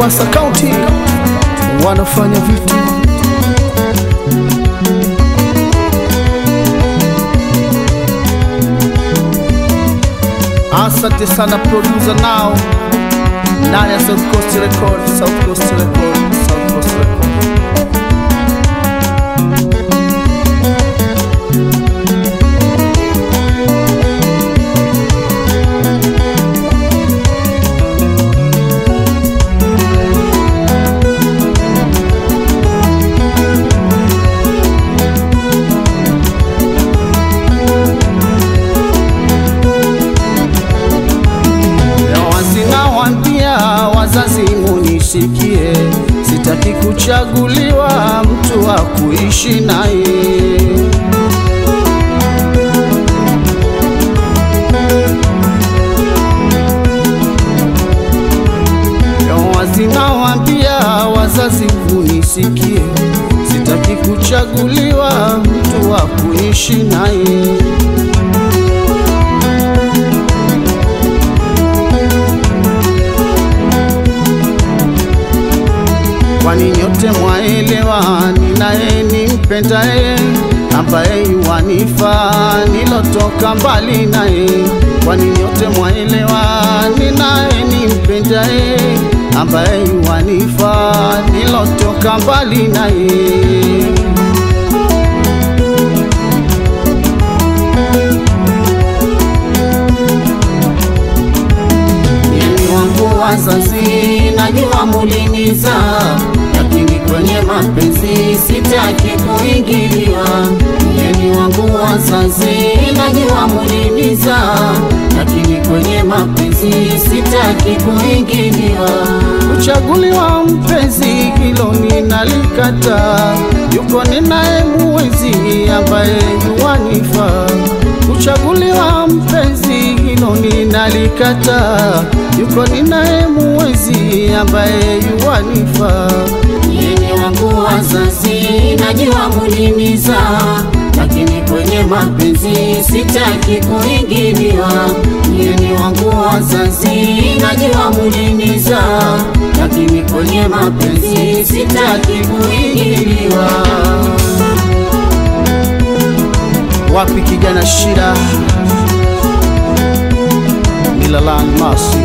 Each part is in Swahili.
Mombasa County wanafanya vitu Asante sana producer nao ndani ya South Coast Record, South Coast Record, South Coast Record. Wazinawambia wazazi munisikie, sitaki kuchaguliwa mtu wa kuishi naye. Wazinawambia wazazi munisikie, sitaki kuchaguliwa mtu wa kuishi naye. kwani nyote mwaelewa ninaye nimpendaye ambaye yuwanifaa nilotoka mbali naye kwani nyote mwaelewa ninaye nimpendaye ambaye yuwanifaa nilotoka mbali naye Mimi wangu wazazi najua muliniza, lakini kwenye mapenzi sitaki kuingiliwa. Mimi wangu wazazi najua muliniza, lakini kwenye mapenzi sitaki kuingiliwa. Kuchaguliwa mpenzi hilo ninalikata, yuko ninaye muwezi ambaye yuwanifaa kuchaguliwa mpenzi hilo ninalikata, yuko ninaye muwezi ambaye yuwanifaa. Yeye wangu wazazi najua muliniza, lakini kwenye mapenzi sitaki kuingiliwa. Yeye wangu wazazi najua muliniza, lakini kwenye mapenzi sitaki kuingiliwa. Wapi kijana shida Milalan Masi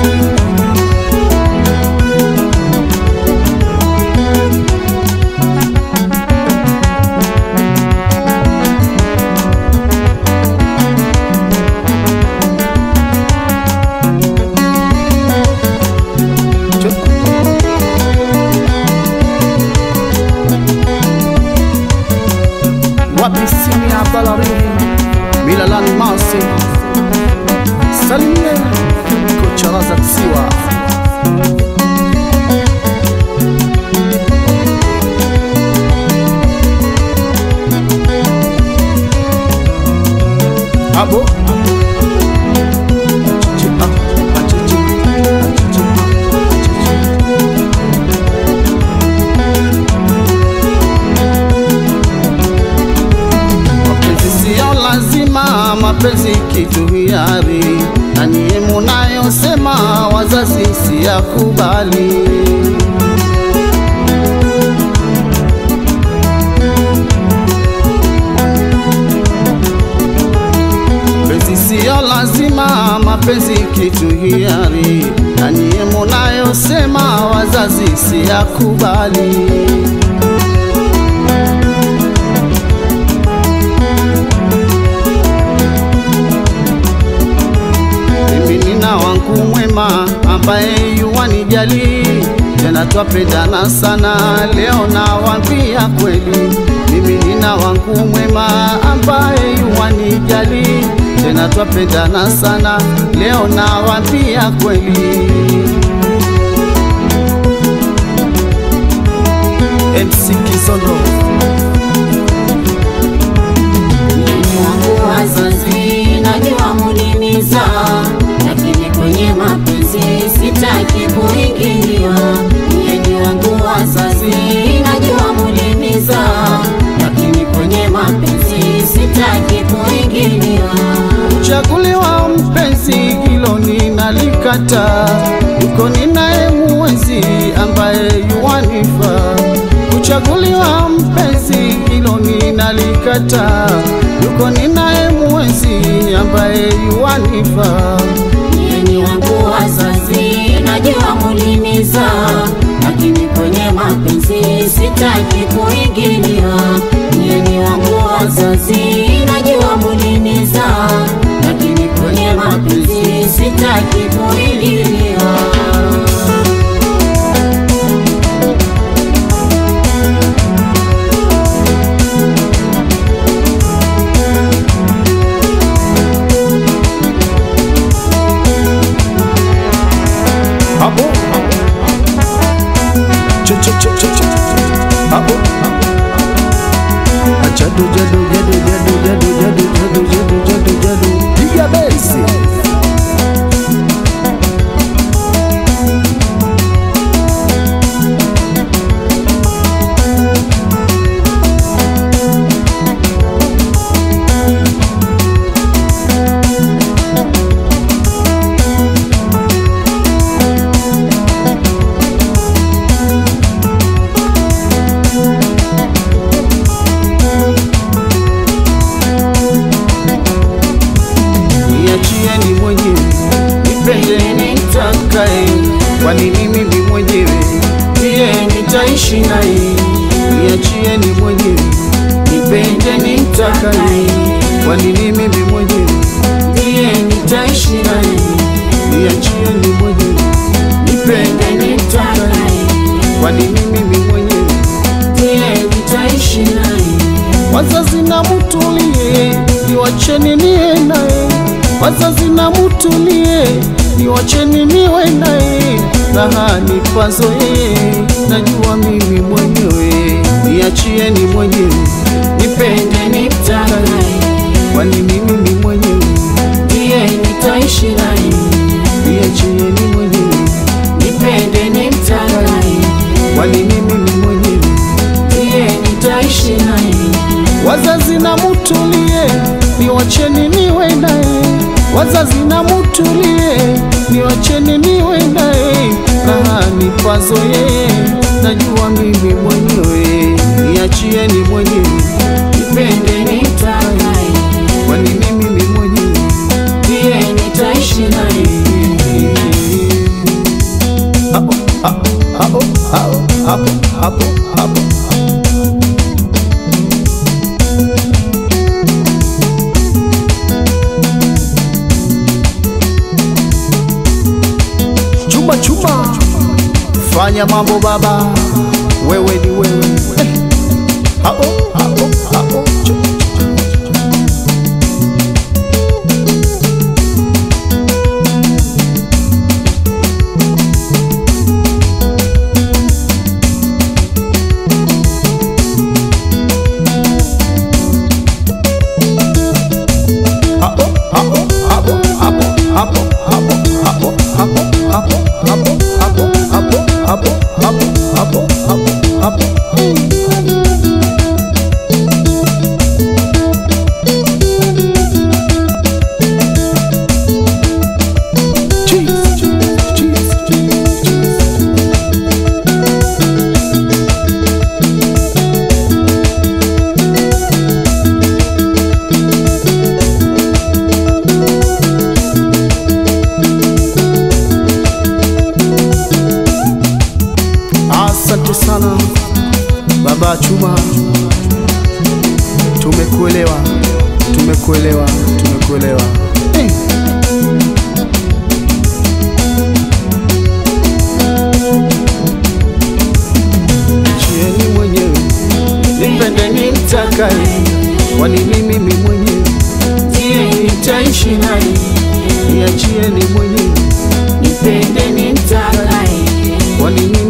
Wapi sini ya Balarini Milalan Masi Salimie kocha Razak Siwa Abo Achichi, ah, achichi, achichi, achichi. Mapenzi siyo lazima, mapenzi kitu hiari, na nyie munayosema wazazi siyakubali. Mapenzi siyo lazima, mapenzi kitu hiari, na nyie munayosema wazazi siyakubali. mimi nina wangu mwema ambaye yuwanijali tena twapendana sana leo nawambia kweli mimi nina wangu mwema ambaye yuwanijali tena twapendana sana leo nawambia kweli MC Kizondo Mimi wangu wazazi najua muliniza, lakini kwenye mapenzi sitaki kuingiliwa. Mimi wangu wazazi najua muliniza, lakini kwenye mapenzi sitaki kuingiliwa. Chaguliwa mpenzi hilo ninalikata, yuko ninaye muwezi kuchaguliwa mpenzi, hilo ninalikataa. Yuko ninaye mwenzi ambaye yuwanifaa. Nyinyi wangu wazazi, najua muliniza, lakini kwenye mapenzi sitaki kuingilia. Nyinyi wangu wazazi, najua muliniza, lakini kwenye mapenzi sitaki kuingilia. Hapo Ch- ch- ch- ch- ch- hapo Jadu jadu jadu jadu jadu jadu jadu jadu jadu jadu piga besi niachieni mwenyewe nipende nitakaye, kwani mimi ni mwenyewe ndiye nitaishi naye. Niachieni mwenyewe nipende nitakaye, kwani mimi ni mwenyewe ndiye nitaishi naye. Niachieni mwenyewe nipende nitakaye, kwani mimi ni mwenyewe ndiye nitaishi naye. Wazazi na mutulie, niwacheni niwe naye. Wazazi na mutulie, niwacheni niwe naye. Raha nipazo yeye, najua mimi mwenyewe. Niachieni mwenyewe, nipende nitakaye, kwani mimi ni mwenyewe ndiye nitaishi naye. Niachieni mwenyewe, nipende nitakaye, kwani mimi ni mwenyewe ndiye nitaishi naye. Wazazi na mutulie, niwacheni niwe naye. Wazazi na mutulie, niwacheni niwe naye. Raha nipazo yeye, najua mimi mwenyewe. Niachieni mwenyewe, nipende nitakaye, kwani mimi ni mwenyewe ndiye nitaishi naye. Hapo hapo hapo hapo hapo hapo chuma chuma, fanya mambo baba, wewe ni wewe. Eh, Hapo hapo hapo chu- hapo hapo hapo hapo hapo hapo hapo hapo hapo hapo hapo hapo hapo hapo hapo hapo hapo Cheese, cheese, cheese, cheese, cheese. Asante sana baba Chuma, tumekuelewa, tumekuelewa, tumekuelewa. Hey. Chieni mwenyewe nipende nimtakaye, kwani ni mimi mwenyewe ndiye nitaishi naye. Niachieni mwenyewe Nipende nimtakaye, kwani ni